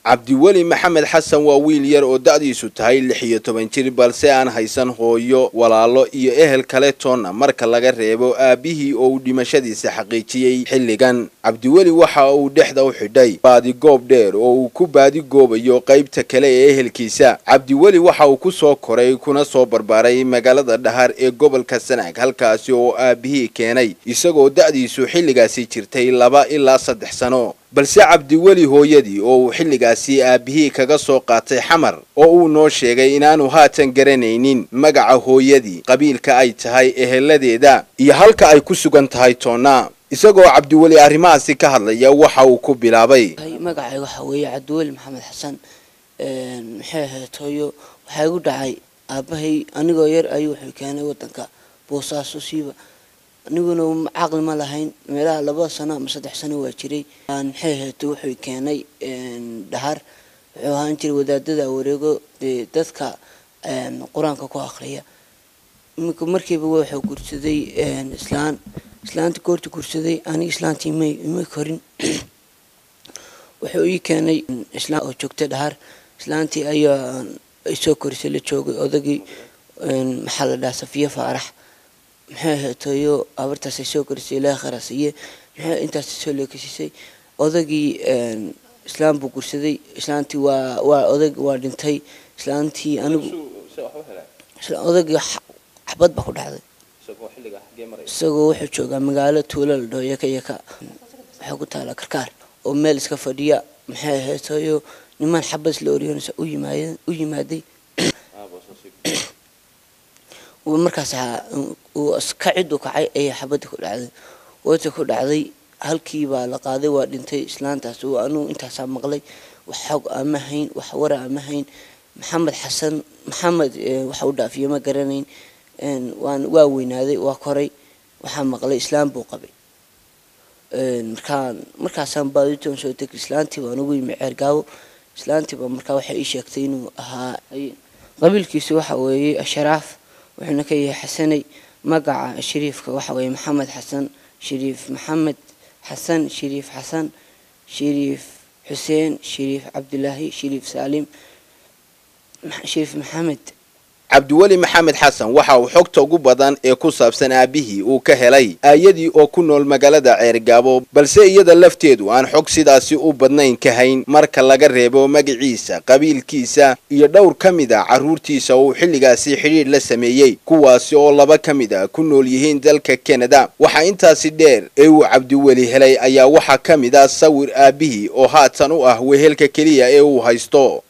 cabdiweli maxamed xasan waa wiil yar oo da'diisu tahay lix iyo toban jir balse aan haysan hooyo walaalo iyo ehel kale toonna marka laga reebo aabbihii oo uu dhimashadiisa xaqiijiyey xilligan cabdiweli waxa uu dhexda u xidhay baadigoob dheer oo uu ku baadigoobayo qaybta kale ee ehelkiisa cabdiweli waxa uu ku soo koray kuna soo barbaaray magaalada dhahar ee gobolka sanaag halkaasi oo aabbihii keenay isagoo da'diisu xilligaasi jirtay laba ilaa saddex sano balse cabdiweli hooyadii oo uu xilligaasi aabbihii kaga soo qaatay xamar oo uu noo sheegay inaanu haatan garanaynin magaca hooyadii qabiilka ay tahay eheladeeda iyo halka ay ku sugan tahay toonna isagoo cabdiweli arrimahaasi ka hadlaya waxa uu ku bilaabay magacay waxa weeye cabdiweli maxamed xasan maxay ahayd hooyo waxaa igu dhacay aabbahay anigoo yar ayuu wuxuu keenay wadanka boosaaso siiba aniguna caqli ma lahayn meelaha laba sano ama saddex sano waa jiray maxay ahayd wuxuu keenay dhahar wuxuu ahaan jiray wadaadada wareego dee dadka qur-aanka ku akriya iminka markiiba wuxuu guursaday islaan islaanta goorta guursaday aniga islaantii ima ima korin wuxuu ii keenay islaan oo joogtay dhahar islaantii ayaa isoo korisay la joogay odagii maxaa la dhaha safiya faarax maxay ahayd hooyo abartaasay soo korisay ilaaha kharasiiye maxay intaas soo leekasiisay odagii islaam buu gursaday islaantii waa waa odag waa dhintay islaantii anigu odagii xabad baa ku dhacday isagoo wuxuu joogaa magaalo tuulo la dhaho yaka yaka waxay ku taalaa karkaar oo meel iska fadhiya maxay ahayd hooyo niman xabad isla oryoonaysa u yimaadeen u yimaaday markaas uu ka cid u kacay ayaa xabadii ku dhacday wata ku dhacday halkii baa la qaaday waa dhintay islaantaas anugu intaasaa maqlay wax xog ama hayn wax wara ama hayn maxamed xasan maxamed waxa u dhaafiyo ma garanayn waan waa weynaaday waa koray waxaa maqlay islaam buu qabay markaan markaasaan baaditoon soo tegay islaantii baan ugu yimi ceergaabo islaantiiba markaa waxay ii sheegtay inuu ahaa qabiilkiisu waxa weeye asharaaf wuxuuna ka yahay xasanay magaca shariifka waxa weeye maxamed xasan shariif maxamed xasan shariif xasan shariif xuseen shariif cabdilaahi shariif saalim shariif maxamed cabdiweli maxamed xasan waxa uu xogta ugu badan ee ku saabsan aabbihii uu ka helay aayadii oo ku nool magaalada ceergaabo balse iyada lafteedu aan xog sidaasi u badnayn ka hayn marka laga reebo magaciisa qabiilkiisa iyo dhowr ka mid a carruurtiisa uu xilligaasi xidhiidh la sameeyey kuwaasi oo laba ka mid a ku nool yihiin dalka kanada waxaa intaasi dheer ee uu cabdiweli helay ayaa waxaa ka mid ah sawir aabbihii oo haatan u ah wehelka keliya ee uu haysto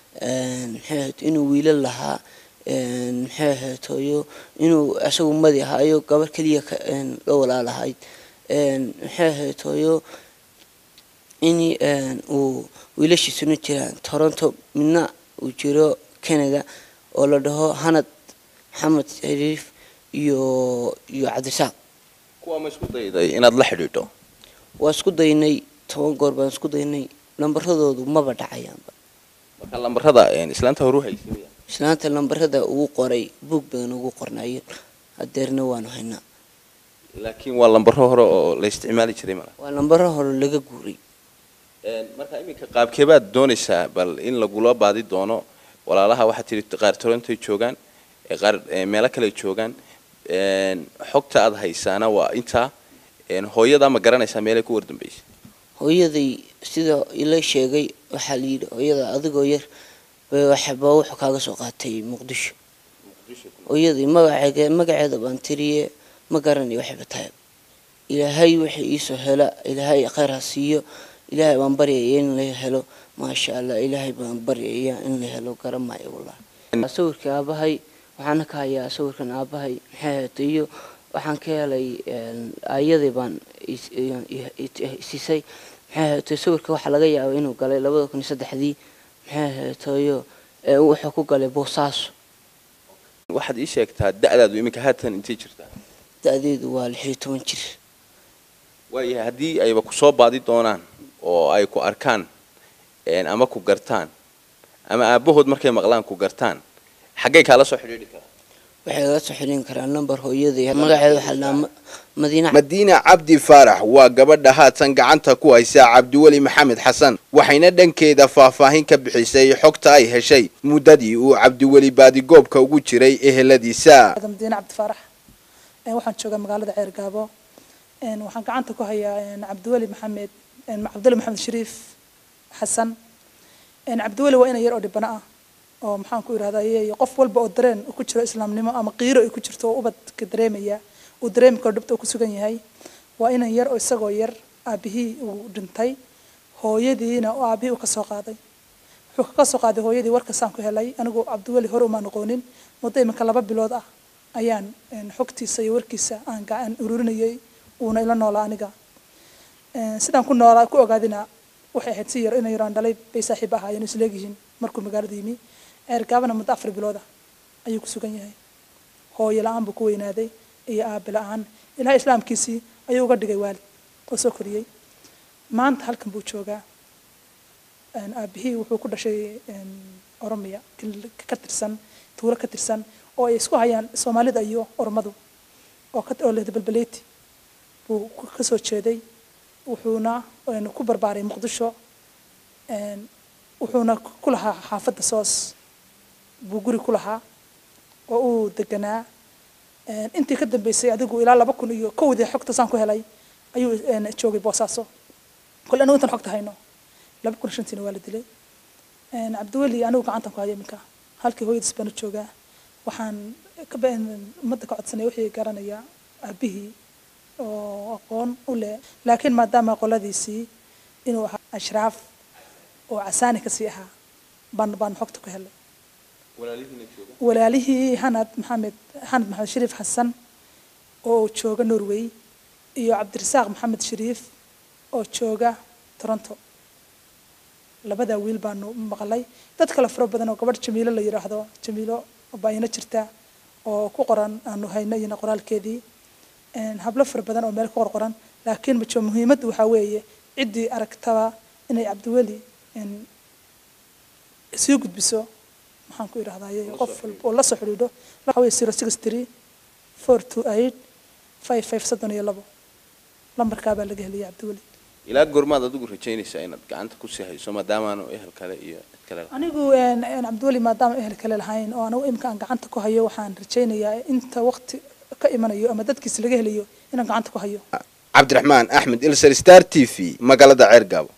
inuu wiilal lahaa maxay ahayd hooyo inuu isagu madi ahaayo gabar keliya la walaalahayd maxay ahayd hooyo in uu wiilashiisuna jiraan toronto midna uu jiro canada oo la dhaho hanad maxamed shariif iyo iyo cabdisaaq kuwa ma isku dayday inaad la xidhiidho waa isku daynay toban goor baan isku daynay lambaradoodu maba dhacayaanba marka lambarada islaanta horu haysay islaanta lambarada ugu qoray buog badan ugu qornaayeen hadeerna waanu haynaa laakiin waa lambaro hore oo la isticmaali jiray mala waa lambaro hore laga guuray marka iminka qaabkeebaad doonaysaa bal in lagula baadi doono walaalaha waxaad tihi qaar torontoy joogaan qaar meelo kale joogaan xogta aad haysaana waa intaa hooyadaa ma garanaysaa meelay ku wardambeysay hooyaday sida ila sheegay waxaa la yidhi hooyada adigoo yar waxba wuxuu kaaga soo qaatay muqdisho hooyadii magaceega magaceeda baan tiriye ma garanayo waxayba tahay ilaahay wixii iisoo hela ilaahay khayr ha siiyo ilaahay baan baryaya in la helo maasha allah ilaahay baan baryaya in la helo garamaayo wallahi sawirka aabahay waxaana ka hayaa sawirkan aabahay maxay ahaatay iyo waxaan ka helay aayadii baan siisay maxay ahaatay sawirka waxaa laga yaabay inuu galay labada kun iyo saddexdii maxay ahaatayo wuxuu ku galay boosaaso waxaad ii sheegtaa da'daadu iminka haatan intay jirtaa da-deedu waa lix iyo toban jir waayahay haddii ayba kusoo baadi doonaan oo ay ku arkaan ama ku gartaan ama aabahood markay maqlaan ku gartaan xaggay kaala soo xidhiidhi karaa waxay iga soo xiriin karaan number hooyadii magaceeda waxaa la dhahaa madiina madiina cabdi faarax waa gabadha haatan gacanta ku haysa cabdiweli maxamed xasan waxayna dhankeeda faahfaahin ka bixisay xogta ay heshay muddadii uu cabdiweli baadigoobka ugu jiray eheladiisa madiine cabdi faarax waxaan joogaa magaalada ceergaabo waxaan gacanta ku hayaa cabdiweli maxamed cabdiweli maxamed shariif xasan cabdiweli waa ina yar oo dhibano ah oo maxaan ku irahdaa qof walba oo dareen ku jiro islaamnimo ama qiiro ay ku jirto oo ubadka dareemaya uu dareemi karo dhibta uu ku sugan yahay waa inan yar oo isagoo yar aabihii uu dhintay hooyadiina oo aabihii uu ka soo qaaday wuxuu ka soo qaaday hooyadii warkasaan ku helay anigu cabdiweli hore uma noqonin muddo iminka laba bilood ah ayaan xogtiisa iyo warkiisa aan gacan ururinayay uuna ila noolaa aniga sidaan ku noolaa ku ogaadina waxay ahayd si yar ina yaraan dhalay bay saaxiib ahaayeen isleegyihiin markuu magaalada yimi ceergaabana muddo afar bilooda ayuu ku sugan yahay hooyo la-aan buu ku weynaaday iyo aabe la-aan ilahay islaamkiisii ayuu uga dhigay waalid oo soo koriyey maanta halkan buu joogaa aabihii wuxuu ku dhashay oromiya ka tirsan tuulo ka tirsan oo ay isku hayaan soomaalida iyo oromadu oo oo lehda balbaleeti buu ka soo jeeday wuxuuna ku barbaaray muqdisho wuxuuna ku lahaa xaafadda soos buu guri ku lahaa oo uu deganaa intii ka dambeysay adigu ilaa laba kun iyo kowdii xogta saan ku helay ayuu joogay boosaaso kole anigu intaan xogta hayno laba kun shantiina waa la dilay cabdiweli anigu gacantan ku haya iminka halkii hooyadiis baanu joogaa waxaan ummadda ka codsanaya wixii garanaya aabihii oo aqoon u leh laakiin maadaama qoladiisii inuu ahaa ashraaf oo casaani kasii ahaa baan baan xogta ku helay walaalihii hanad maxamed hanad maxamed shariif xasan oo jooga norway iyo cabdirasaaq maxamed shariif oo jooga toronto labadaa wiil baanu maqlay dad kale faro badan oo gabadh jamiilo la yidhaahdo jamiilo baa ina jirta oo ku qoran aanu hayno iyana qoraalkeedii hablo fara badan oo meel ku qorqoran laakiin majo muhiimaddu waxaa weeye ciddii aragtaba inay cabdiweli sii gudbiso maxaan ku idhahdaye qof walba oo la soo xidhiidho waxa weye zero six three four two eight five five soddon iyo labo lambarkaa baa laga helaya cabdiweli ilaa goormaad adigu rajaynaysaa inaad gacanta kusii hayso maadaamaanu ehel kale iyo cid kale anigu cabdiweli maadaama ehel kale lahayn oo anigu imika aan gacanta ku hayo waxaan rajaynayaa inta waqti ka imanayo ama dadkiisa laga helayo inaan gacanta ku hayo cabdiraxmaan axmed ilser star t v magaalada ceergaabo